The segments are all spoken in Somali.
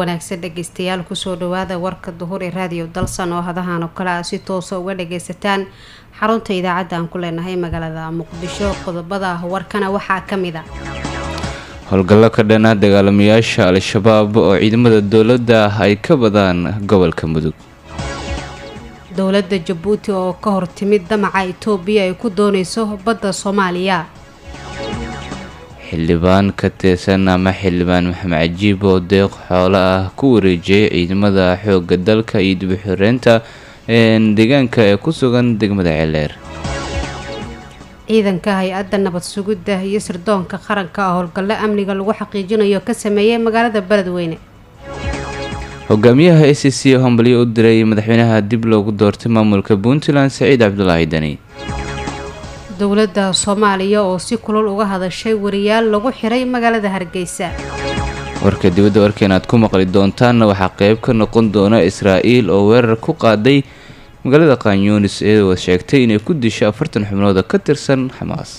wanaagsan dhegeystayaal kusoo dhawaada warka duhur ee raadiyo dalsan oo hadahan oo kale a si toosa uga dhageysataan xarunta idaacadda aan ku leenahay magaalada muqdisho qodobada warkana waxaa ka mid a howlgallo ka dhana dagaalamayaasha al-shabaab oo ciidamada dowladda ay ka badaan gobolka mudug dowladda jabuuti oo ka hor timid damaca itoobiya ay ku dooneyso badda soomaaliya xildhibaan ka tirsan ama xildhibaan maxamed cajiib oo deeq xoolo ah ku wareejiyay ciidamada xoogga dalka iyo dib u xireynta deegaanka ee ku sugan degmada ceeleer ciidanka hay-adda nabad sugidda iyo sirdoonka qaranka oo howlgallo amniga lagu xaqiijinayo ka sameeyay magaalada beledweyne hogaamiyaha a c c hombalyo u diray madaxweynaha dib loogu doortay maamulka puntland saciid cabdulaahi deni dowladda soomaaliya oo si kulul uga hadashay wariyaal lagu xiray magaalada hargeysa warka dibadda warkeena aad ku maqli doontaanna waxaa qeyb ka noqon doona israa'iil oo weerar ku qaaday magaalada kanyunis iyadoo sheegtay inay ku disho afartan xubnood oo ka tirsan xamaas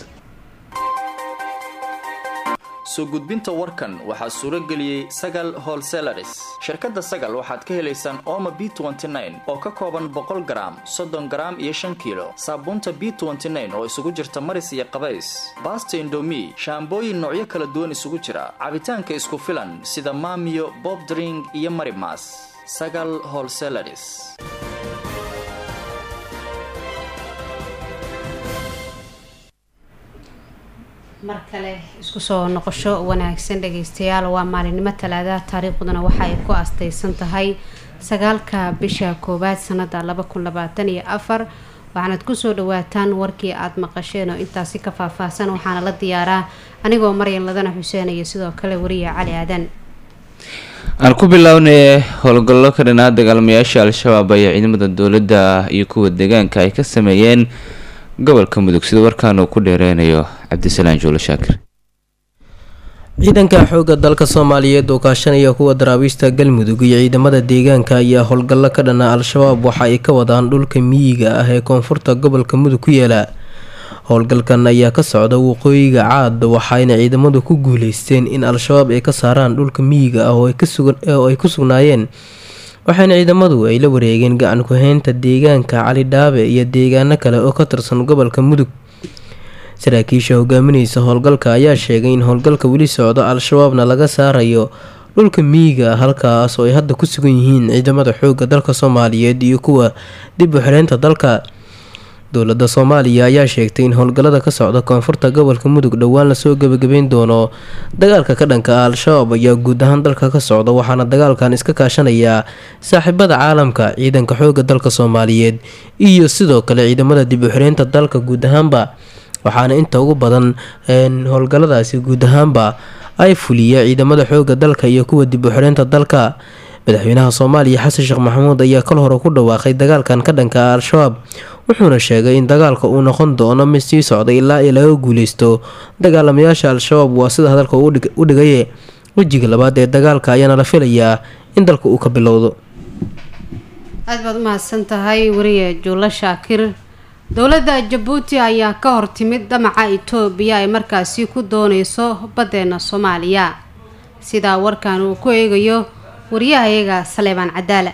soo gudbinta warkan waxaa suuro geliyey sagal holselaris shirkadda sagal waxaad ka helaysaan ooma b oo ka kooban boqol garaam soddon garaam iyo shan kiilo saabuunta b oo isugu jirta maris iyo qabays baasta indomi shaambooyin noocyo kala duwan isugu jira cabitaanka isku filan sida maamiyo bobdring iyo marimas sagal holselaris mar kale isku soo noqosho wanaagsan dhageystayaal waa maalinimo talaada taariikhduna waxa ay ku astaysan tahay sagaalka bisha koowaad sanada laba kun labaatan iyo afar waxaanad kusoo dhawaataan warkii aada maqasheen oo intaasi ka faahfaahsan waxaana la diyaaraa anigoo maryan ladana xuseen iyo sidoo kale wariya cali aadan aan ku bilownay howlgallo ka dhanaa dagaalamayaasha al-shabaab ayaa ciidamada dowladda iyo kuwa deegaanka ay ka sameeyeen gobolka mudug sida warkaan uu ku dheereynayo cabdisalaan juulo shaakir ciidanka xoogga dalka soomaaliyeed oo kaashanaya kuwa daraabiista galmudug iyo ciidamada deegaanka ayaa howlgallo ka dhana al-shabaab waxa ay ka wadaan dhulka miyiga ah ee koonfurta gobolka mudug ku yaala howlgalkan ayaa ka socda waqooyiga caad waxayna ciidamadu ku guuleysteen in al-shabaab ay ka saaraan dhulka miyiga ah oo ay ku sugnaayeen waxaana ciidamadu ay la wareegeen gacan ku-haynta deegaanka cali dhaabe iyo deegaano kale oo ka tirsan gobolka mudug saraakiisha hogaamineysa howlgalka ayaa sheegay in howlgalka weli socdo al-shabaabna laga saarayo dhulka miyiga halkaas oo ay hadda ku sugan yihiin ciidamada xoogga dalka soomaaliyeed iyo kuwa dib u xireynta dalka dowladda soomaaliya ayaa sheegtay in howlgallada ka socda koonfurta gobolka mudug dhowaan lasoo gebagabeyn doono dagaalka ka dhanka ah al-shabaab ayaa guud ahaan dalka ka socda waxaana dagaalkan iska kaashanayaa saaxiibada caalamka ciidanka xoogga dalka soomaaliyeed iyo sidoo kale ciidamada dib u xireynta dalka guud ahaanba waxaana inta ugu badan howlgalladaasi guud ahaanba ay fuliya ciidamada xoogga dalka iyo kuwa dib u xireynta dalka madaxweynaha soomaaliya xasan sheekh maxamuud ayaa kal hore ku dhawaaqay dagaalkan ka dhanka ah al-shabaab wuxuuna sheegay in dagaalka uu noqon doono mid sii socday ilaa ay laga guuleysto dagaalamayaasha al-shabaab waa sida hadalka u dhigaye wejiga labaad ee dagaalka ayaana la filayaa in dalka uu ka bilowdo aada baad umahadsan tahay wariye juulo shaakir dowladda jabuuti ayaa ka hor timid damaca itoobiya ay markaasi ku dooneyso baddeena soomaaliya sidaa warkan uu ku eegayo wariyahayaga saleebaan cadaala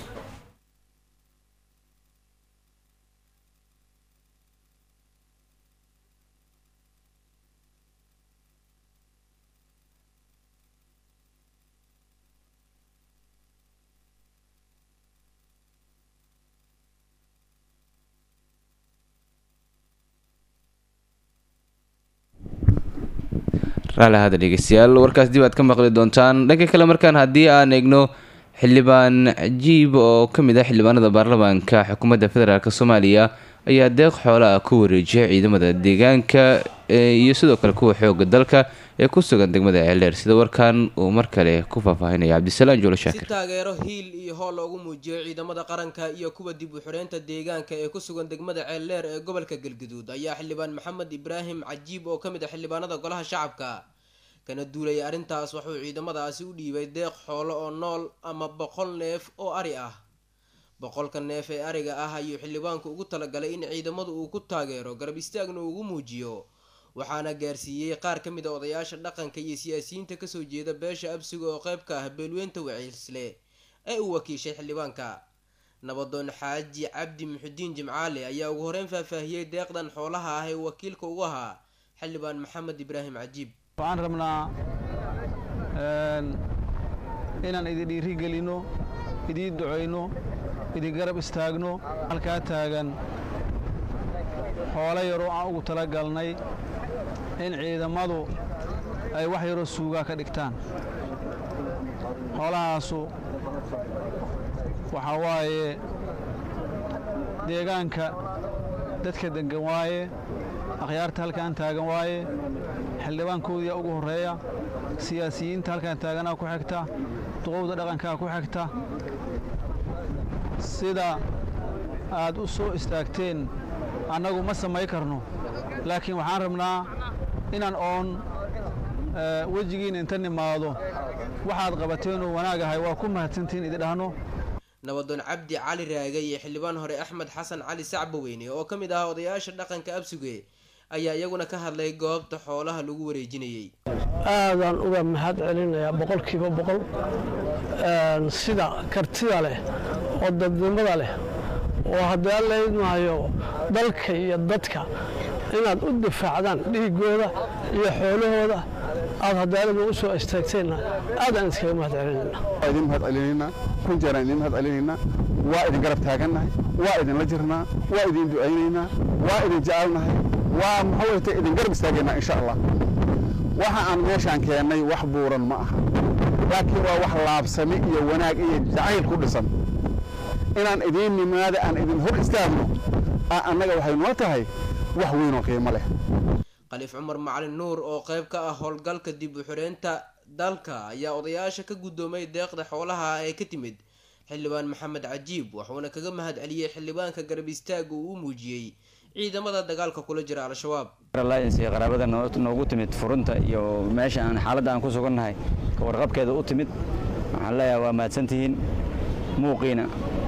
raali hada dhegeystayaal warkaas dib aad ka maqli doontaan dhanka kale markaan haddii aan eegno xildhibaan cajiib oo ka mid ah xildhibaanada baarlamaanka xukuumadda federaalk soomaaliya ayaa deeq xoola ah ku wareejiyay ciidamada deegaanka iyo sidoo kale kuwa xooga dalka ee ku sugan degmada ceeldheer sida warkan uu mar kale ku faahfaahinaya cabdisalaan juulo shaakir si taageero hiil iyo hool loogu muujiyo ciidamada qaranka iyo kuwa dib u xireynta deegaanka ee ku sugan degmada ceeldheer ee gobolka galguduud ayaa xildhibaan maxamed ibraahim cajiib oo ka mid ah xildhibaanada golaha shacabka kana duulaya arrintaas wuxuu ciidamadaasi u dhiibay deeq xoolo oo nool ama boqol neef oo ari ah boqolka neef ee ariga ah ayuu xildhibaanku ugu talagalay in ciidamadu uu ku taageero garab istaagna ugu muujiyo waxaana gaarsiiyey qaar ka mid a odayaasha dhaqanka iyo siyaasiyiinta kasoo jeeda beesha absiga oo qayb ka ah beelweynta waciisle ee uu wakiishay xildhibaanka nabadoon xaaji cabdi muxudiin jimcaale ayaa ugu horeyn faahfaahiyey deeqdan xoolaha ah ee uu wakiilka ugu ahaa xildhibaan maxamed ibraahim cajiib waxaan rabnaa inaan idin dhiiri gelinno idiin ducayno idin garab istaagno halkaa taagan xoolo yaroo aan ugu tala galnay in ciidamadu ay wax yaroo suugaa ka dhigtaan xoolahaasu waxaa waaye deegaanka dadka deggan waaye akhyaarta halkaan taagan waaye xildhibaankoodiyaa ugu horreeya siyaasiyiinta halkaan taaganaa ku xigta duqowda dhaqankaa ku xigta sida aad u soo istaagteen annagu ma samay karno laakiin waxaan rabnaa inaan oon wejigiina inta nimaado waxaad qabateenoo wanaagahay waa ku mahadsantihiin idi dhahno nabadoon cabdi cali raage iyo xildhibaan hore axmed xasan cali sacbaweyne oo ka mid ah odayaasha dhaqanka absuge ayaa iyaguna ka hadlay goobta xoolaha lagu wareejinayey aadaan uga mahad celinayaa boqolkiiba boqol sida kartida leh oo dadnimada leh oo haddii alla idmaayo dalka iyo dadka inaad u difaacdaan dhiigooda iyo xoolahooda aad hadaalada u soo istaagteenna aadaan iskaga mahad celinayna waa idin mahad celinaynaa kun jeeraan idin mahad celinaynaa waa idin garab taagannahay waa idinla jirnaa waa idin ducaynaynaa waa idin jecelnahay waa muxuu wayta idin garab istaagaynaa insha allah waxa aan meeshaan keennay wax buuran ma aha laakiin waa wax laabsami iyo wanaag iyo jacayl ku dhisan inaan idiin nimaada aan idin hor istaagno annaga waxay noo tahay wax weynoo qiimo leh khaliif cumar macalin nuur oo qayb ka ah howlgalka dib u xireynta dalka ayaa odayaasha ka guddoomay deeqda xoolaha ee ka timid xildhibaan maxamed cajiib wuxuuna kaga mahad celiyey xildhibaanka garab istaaga uu u muujiyey ciidamada dagaalka kula jira al-shabaab qaraabada noogu timid furunta iyo meesha aan xaaladda aan ku sugannahay ka warqabkeeda u timid waxaan leeyahay waa mahadsantihiin muuqiina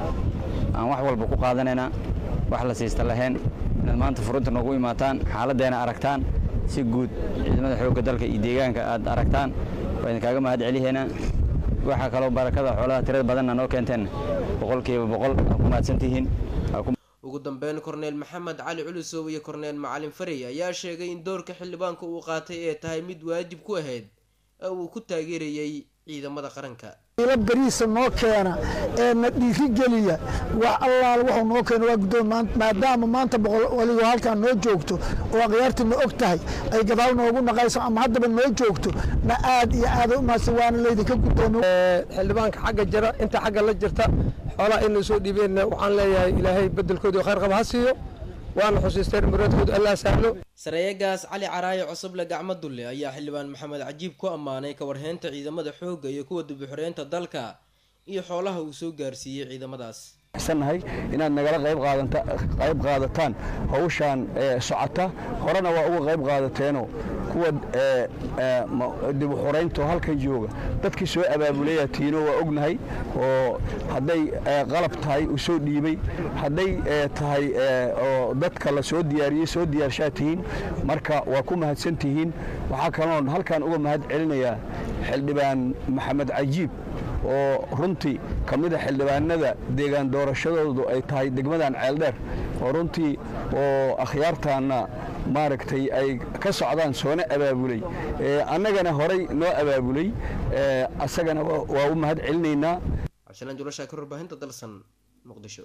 aan wax walba ku qaadanaynaa wax la siista lahayn inaad maanta furunta noogu imaataan xaaladdeena aragtaan si guud ciidamada xoogga dalka iyo deegaanka aad aragtaan waa idinkaaga mahad celihaynaa waxaa kaloo barakada xoolaha tirada badanna noo keenteen boqolkiiba boqol aa ku mahadsantihiin ugu dambeyn korneel maxamed cali culusow iyo korneel macalin farey ayaa sheegay in doorka xildhibaanka uu qaatay ee tahay mid waajib ku ahayd ee uu ku taageerayey ciidamada qaranka ila beriisa noo keena ee na dhiirigeliya wax allaal wuxuu noo keena waa guddoon maadaama maanta boqol waligo halkaan noo joogto oo akhyaartii na og tahay ay gadaal noogu naqayso ama haddaba noo joogto na aad iyo aada u mahadsan waana laydinka guddoomo xildhibaanka xagga jira inta xagga la jirta xoolaha inay soo dhiibeen waxaan leeyahay ilaahay bedelkoodii khayr qaba ha siiyo waana xusiisteen muraadkooda allah sahlo sareeyagaas cali caraaye cosoble gacmo dulle ayaa xildhibaan maxamed cajiib ku ammaanay kawarheynta ciidamada xoogga iyo kuwa dibuxureynta dalka iyo xoolaha uu soo gaarsiiyey ciidamadaas nahay inaad nagala qayb qaadataan hawshaan socota horena waa uga qayb qaadateeno kuwa dibuxuraynto halkan jooga dadkii soo abaabulaya tiino waa ognahay oo hadday qalab tahay u soo dhiibay hadday tahay oo dadka la soo diyaariyey soo diyaarshaa tihiin marka waa ku mahadsan tihiin waxaa kaloon halkan uga mahad celinayaa xildhibaan maxamed cajiib oo runtii ka mid a xildhibaanada deegaan doorashadoodu ay tahay degmadan ceeldheer oo runtii oo akhyaartaanna maaragtay ay ka socdaan soona abaabulay annagana horay noo abaabulay asagana waa u mahad celinaynaa cabdisalaan julashaakir warbaahinta dalsan muqdisho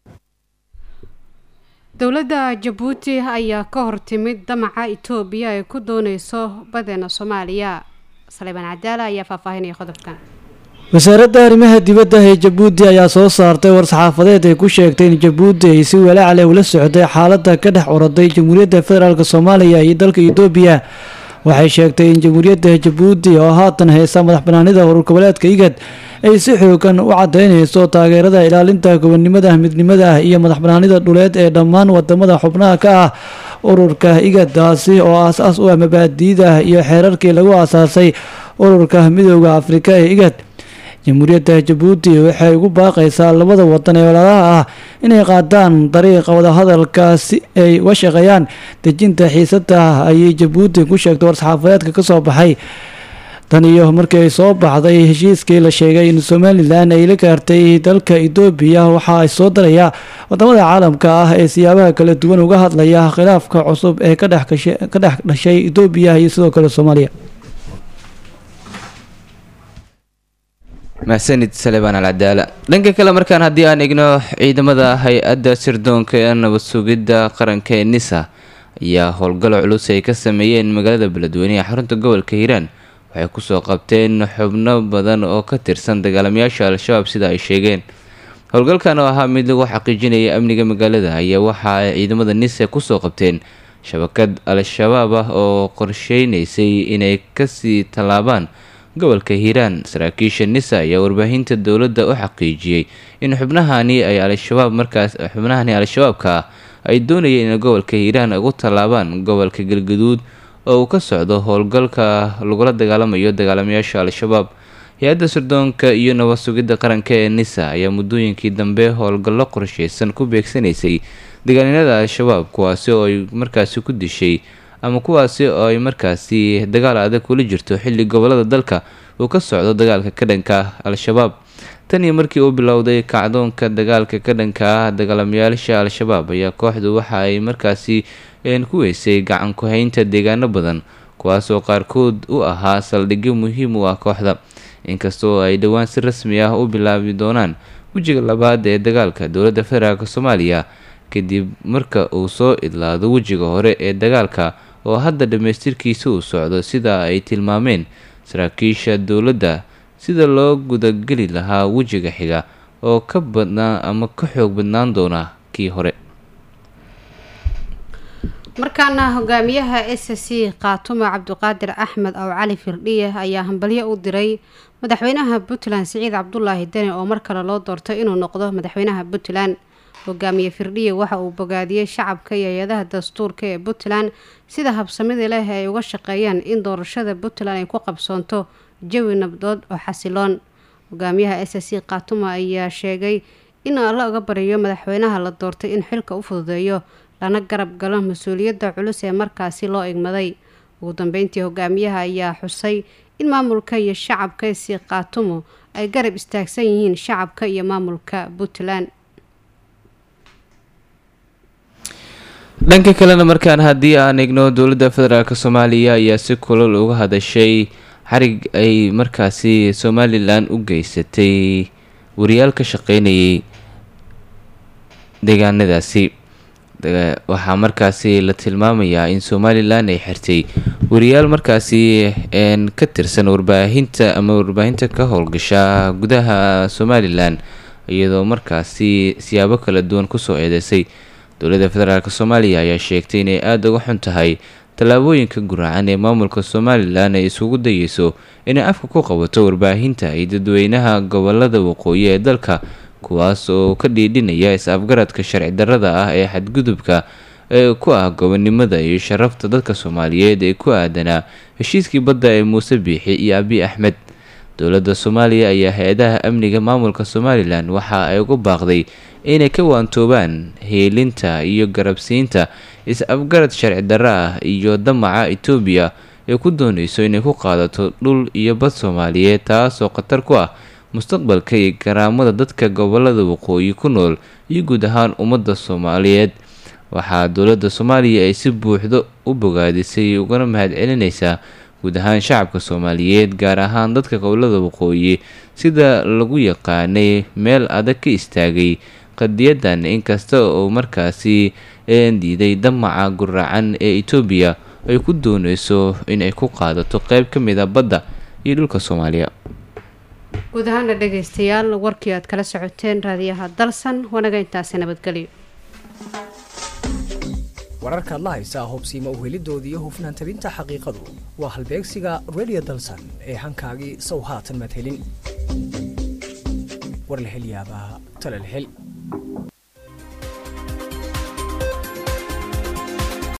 dowladda jabuuti ayaa ka hortimid damaca itoobiya ay ku dooneyso badeena soomaaliya saleybaan cadaala ayaa faahfaahinaya qodobkan wasaaradda arrimaha dibadda ee jabuuti ayaa soo saartay war-saxaafadeed ay ku sheegtay in jabuuti ay si walaac leh ula socday xaaladda ka dhex oroday jamhuuriyadda federaalk soomaaliya iyo dalka itoobiya waxay sheegtay in jamhuuriyadda jabuuti oo haatan haysa madax banaanida urur goboleedka igad ay si xoogan u cadeyneyso taageerada ilaalinta gobonnimada midnimada ah iyo madax banaanida dhuleed ee dhammaan wadamada xubnaha ka ah ururka igadaasi oo aas-aas u ah mabaadiida iyo xeerarkii lagu aasaasay ururka midooda afrika ee igad jamhuuriyadda jabuuti waxay ugu baaqaysaa labada wadan ee walaalaha ah inay qaadaan dariiqa wadahadalka si ay uga shaqeeyaan dejinta xiisada ayay jabuuti ku sheegtay war-saxaafadeedka kasoo baxay tan iyo markii ay soo baxday heshiiskii la sheegay in somalilan ay la gaartay dalka etoobiya waxa ay soo daraya wadamada caalamka ah ee siyaabaha kala duwan uga hadlaya khilaafka cusub ee ka dhex dhashay etoobiya iyo sidoo kale soomaaliya mahsanid salebaan alcadaala dhanka kale markaan haddii aan egno ciidamada hay-adda sirdoonka ee nabad sugidda qaranka ee nisa ayaa howlgalo culus ay ka sameeyeen magaalada beledweyne ee xarunta gobolka hiiraan waxay kusoo qabteen xubno badan oo ka tirsan dagaalamayaasha al-shabaab sida ay sheegeen howlgalkan oo ahaa mid lagu xaqiijinaya amniga magaalada ayaa waxa ay ciidamada nise kusoo qabteen shabakad al-shabaab ah oo qorsheynaysay inay kasii tallaabaan gobolka hiiraan saraakiisha nisa ayaa warbaahinta dowladda u xaqiijiyey in xubnahani ay al-shabaab markaas xubnahani al-shabaabka ah ay doonayeen inay gobolka hiiraan ugu tallaabaan gobolka galgaduud oo uu ka socdo howlgalka lagula dagaalamayo dagaalamayaasha al-shabaab hay-adda sirdoonka iyo nabad sugidda qaranka ee nisa ayaa muddooyinkii dambe howlgallo qorsheysan ku beegsanaysay dagaalinada al-shabaab kuwaasi oo ay markaasi ku dishay ama kuwaasi oo ay markaasi dagaal adag kula jirto xilli gobolada dalka uu ka socdo dagaalka ka dhanka al-shabaab tan iyo markii uu bilowday kacdoonka dagaalka ka dhanka ah dagaalamayaasha al-shabaab ayaa kooxdu waxa ay markaasi ku weysay gacan ku-haynta deegaano badan kuwaas oo qaarkood u ahaa saldhigyo muhiim u ah kooxda inkastoo ay dhowaan si rasmi ah u bilaabi doonaan wejiga labaad ee dagaalka dowladda federaalk soomaaliya kadib marka uu soo idlaado wejiga hore ee dagaalka oo hadda dhammaystirkiisa uu socdo sida ay tilmaameen saraakiisha dowladda sida loo gudageli lahaa wejiga xiga oo ka badnaa ama ka xoog badnaan doona kii hore markaana hogaamiyaha s c kaatumo cabdiqaadir axmed ow cali firdhiye ayaa hambalyo u diray madaxweynaha puntland siciid cabdulaahi deni oo mar kale loo doortay inuu noqdo madaxweynaha puntland hogaamiye firdhiye waxa uu bogaadiyey shacabka iyo hay-adaha dastuurka ee puntland sida habsamida leh ay uga shaqeeyaan in doorashada puntland ay ku qabsoonto jawi nabdood oo xasiloon hogaamiyaha s c kaatumo ayaa sheegay in alla uga bariyo madaxweynaha la doortay in xilka u fududeeyo lana garab galo mas-uuliyadda culus ee markaasi loo igmaday ugu dambeyntii hogaamiyaha ayaa xusay in maamulka iyo shacabka si kaatumo ay garab istaagsan yihiin shacabka iyo maamulka puntland dhanka kalena markaan haddii aan eegno dowladda federaalk soomaaliya ayaa si kulal uga hadashay xarig ay markaasi somalilan u geysatay wariyaal ka shaqeynayay deegaanadaasi waxaa markaasi la tilmaamayaa in somalilan ay xirtay wariyaal markaasi ka tirsan warbaahinta ama warbaahinta ka howlgasha gudaha somalilan iyadoo markaasi siyaabo kala duwan kusoo eedeysay dowladda federaalk soomaaliya ayaa sheegtay inay aada uga xun tahay tallaabooyinka guraacan ee maamulka somalilan ay isugu dayeyso inay afka ku qabato warbaahinta iyo dadweynaha gobolada waqooyi ee dalka kuwaas oo ka dhiidhinaya is-afgaradka sharci darrada ah ee xadgudubka ee ku ah gobonimada iyo sharafta dadka soomaaliyeed ee ku aadanaa heshiiskii badda ee muuse biixi iyo abi axmed dowladda soomaaliya ayaa hay-adaha amniga maamulka somalilan waxa ay ugu baaqday inay ka waantoobaan heelinta iyo garabsiinta is-afgarad sharci darro ah iyo damaca etoobiya ee ku dooneyso inay ku qaadato dhul iyo bad soomaaliyeed taasoo khatar ku ah mustaqbalka iyo garaamada dadka gobolada waqooyi ku nool iyo guud ahaan ummadda soomaaliyeed waxaa dowladda soomaaliya ay si buuxdo u bogaadisay ugana mahadcelineysaa guud ahaan shacabka soomaaliyeed gaar ahaan dadka gobolada waqooyi sida lagu yaqaanay meel adag ka istaagay qadiyadan inkasta oo markaasi diiday damaca guraacan ee etoobiya ay ku dooneyso inay ku qaadato qeyb ka mid a badda iyo dhulka soomaaliya guud ahaana dhegaystayaal warkii aad kala socoteen raadiyaha dalsan wanaga intaasi nabadgelyo wararkaad la haysaa hubsiima uhelidoodii iyo hufnaan tabinta xaqiiqadu waa halbeegsiga radio dalsan ee hankaagii sow haatan maad helin war la hel yaabaa tala la hel